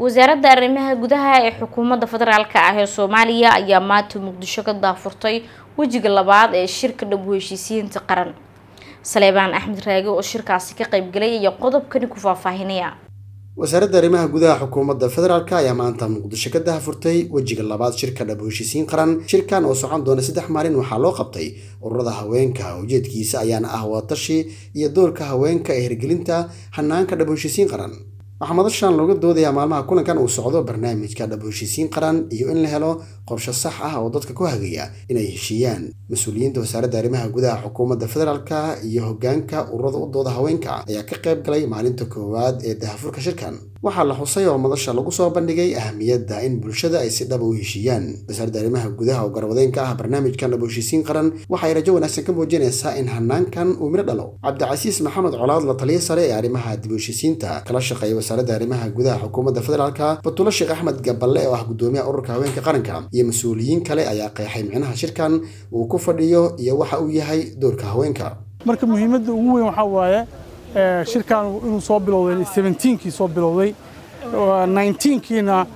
wasaaradda arrimaha gudaha ee xukuumadda federaalk ah ee soomaaliya ayaa maanta muqdisho ka daafurtay wejiga labaad ee shirka dhab heshiisiyiinta qaran saleebaan axmed raage oo shirkaasi ka qaybgalay ayaa qodobkani ku faahfaahinaya wasaaradda arrimaha gudaha xukuumadda federaalk ayaa maanta muqdisho ka dahafurtay wejiga labaad shirka dhab heshiisiin qaran shirkan oo socon doona saddex maalin waxaa loo qabtay ururada haweenka ujeedkiisa ayaana ah watashi iyo doorka haweenka ee hirgelinta hanaanka dhab heshiisiin qaran waxaa madashan looga doodayaa maalmaha kulankan uu socdo barnaamijka dhab heshiisiin qaran iyo in la helo qorshe sax ah oo dadka ku hagaya inay heshiiyaan mas-uuliyiinta wasaaradda arrimaha gudaha xukuumadda federaalka iyo hogaanka ururada u dooda haweenka ayaa ka qayb galay maalinta koowaad ee dahafurka shirkan waxaa la xusay oo madasha lagu soo bandhigay ahamiyadda in bulshada ay si dhaba u heshiiyaan wasaaradda arrimaha gudaha oo garwadeenka ah barnaamijkan dhab heshiisiin qaran waxay rajo wanaagsan ka muujinaysaa in hanaankan uu midho dhalo cabdicasiis maxamed colaad la taliya sare ee arrimaha dib heshiisiinta kala shaqeeya wasaaradda arrimaha gudaha xukuumadda federaalka batulo sheekh axmed gaballe oo ah gudoomiyaha ururka haweenka qaranka iyo mas-uuliyiin kale ayaa qeexay micnaha shirkan uu ku fadhiyo iyo waxa uu yahay doorka haweenka marka muhiimadda ugu weyn waxaa waaye shirkan inuu soo bilowday seventeenkii soo bilowday nineteenkiina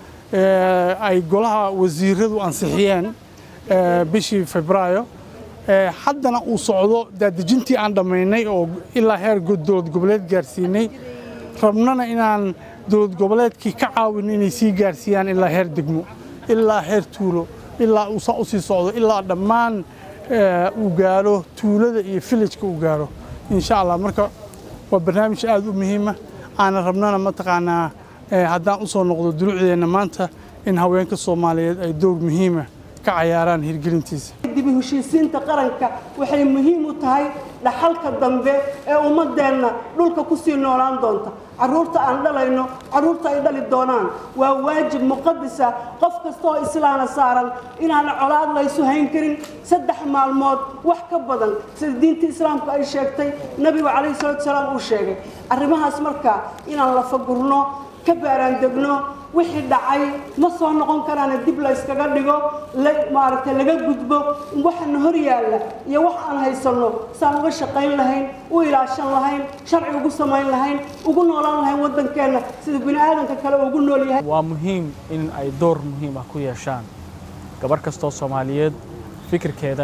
ay golaha wasiiradu ansixiyeen bishii febraayo haddana uu socdo daadejintii aan dhammaynay oo ilaa heer dowlad goboleed gaarsiinay rabnana inaan dowlad goboleedkii ka caawin inay sii gaarsiiyaan ilaa heer degmo ilaa heer tuulo ilaa uu saa u sii socdo ilaa dhammaan uu gaaro tuulada iyo villageka uu gaaro insha allah marka waa barnaamij aad u muhiima aana rabnana mataqaanaa haddaan u soo noqdo dulucdeenna maanta in haweenka soomaaliyeed ay door muhiima ka cayaaraan hirgelintiisa dibi heshiisiinta qaranka waxay muhiim u tahay dhaxalka dambe ee ummadeenna dhulka ku sii noolaan doonta carruurta aan dhalayno carruurta ay dhali doonaan waa waajib muqadisa qof kastaoo islaana saaran inaan colaad laysu hayn karin saddex maalmood wax ka badan sida diinta islaamku ay sheegtay nebigu calayhi salatu salaam uu sheegay arrimahaas marka inaan la fagurno ka baaraandegno wixii dhacay ma soo noqon karaana dib la yskaga dhigo maaragtay laga gudbo waxana hor yaalla iyo wax aan haysanno saan uga shaqayn lahayn u ilaashan lahayn sharci ugu samayn lahayn ugu noolaan lahayn waddankeenna sida bini aadanka kale ugu nool yahay waa muhiim in ay door muhiim ah ku yeeshaan gabarh kastoo soomaaliyeed fikirkeeda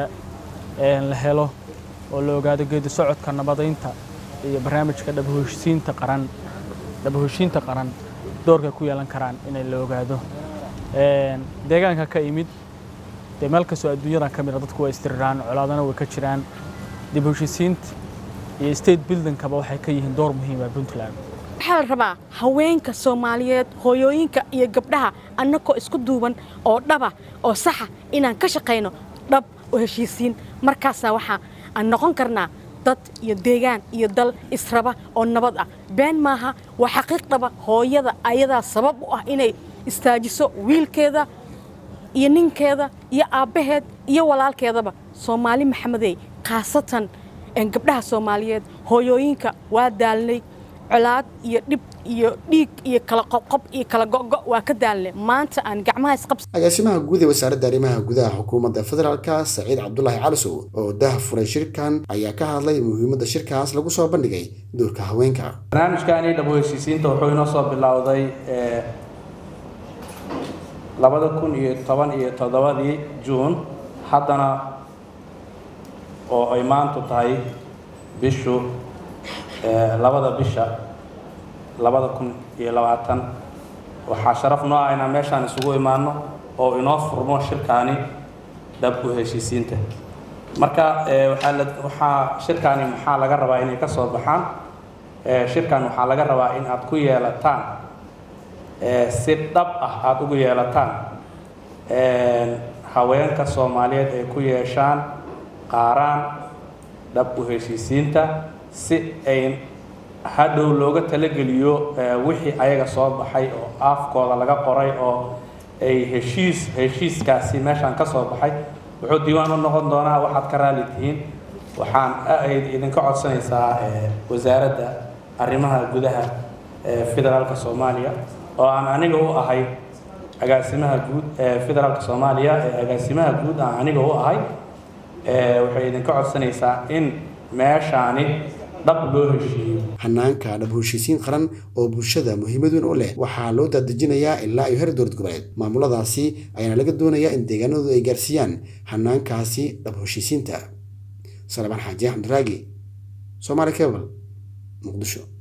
la helo oo la ogaado geedi socodka nabadaynta iyo barnaamijka dhabaheshiinta qaran dhabaheshiinta qaran doorka ku yeelan karaan inay la ogaado deegaanka ka imid dee meel kastoo adduunyadan ka mida dadku waa istiriraaan colaadana way ka jiraan dib heshiisiinta iyo state buildingkaba waxay ka yihiin door muhiima puntland waxaa la rabaa haweenka soomaaliyeed hooyooyinka iyo gabdhaha annagoo isku duuban oo dhaba oo saxa inaan ka shaqayno dhab oo heshiisiin markaasaa waxaa aan noqon karnaa dad iyo deegaan iyo dal israba oo nabad ah been maaha waa xaqiiqdaba hooyada ayadaa sabab u ah inay istaajiso wiilkeeda iyo ninkeeda iyo aabbaheed iyo walaalkeedaba soomaali maxamedey khaasatan gabdhaha soomaaliyeed hooyooyinka waa daalnay colaad iyo dhib iyo dhiig iyo kala qobqob iyo kala go'go waa ka daalnay maanta aan gacmaha isqabs agaasimaha guud ee wasaaradda arrimaha gudaha xukuumadda federaalka saciid cabdulaahi calisow oo dah furay shirkan ayaa ka hadlay muhiimadda shirkaas lagu soo bandhigay doorka haweenka barnaamijkani dhabo heshiisiinta wuxuu inoo soo bilowday labada kun iyo toban iyo toddobadii juun haddana oo ay maantu tahay bishu labada bisha labada kun iyo labaatan waxaa sharaf noo ah inaan meeshaan isugu imaano oo inoo furmo shirkaani dhab u heshiisiinta marka waxaa shirkaani maxaa laga rabaa inay ka soo baxaan shirkan waxaa laga rabaa in aad ku yeelataan si dhab ah aada ugu yeelataan haweenka soomaaliyeed ay ku yeeshaan qaaraan dhab u heshiisiinta si ay hadhow looga talageliyo wixii ayaga soo baxay oo afkooda laga qoray oo ay heshiis heshiiskaasi meeshaan ka soo baxay wuxuu diiwaan u noqon doonaa waxaad ka raali tihiin waxaan idinka codsanaysaa wasaaradda arrimaha gudaha federaalka soomaaliya oo aan aniga u ahay agaasimaha guud ee federaalka soomaaliya ee agaasimaha guud aan aniga u ahay waxay idinka codsanaysaa in meeshaani dhab loo heshiiyo hanaanka dhab heshiisiin qaran oo bulshada muhiimad weyn u leh waxaa loo daadejinayaa ilaa iyo heer dowlad goboleed maamuladaasi ayaana laga doonayaa in deegaanadoodu ay gaarsiiyaan hanaankaasi dhab heshiisiinta salebaan xaaji axmed raagi soomaali cable muqdisho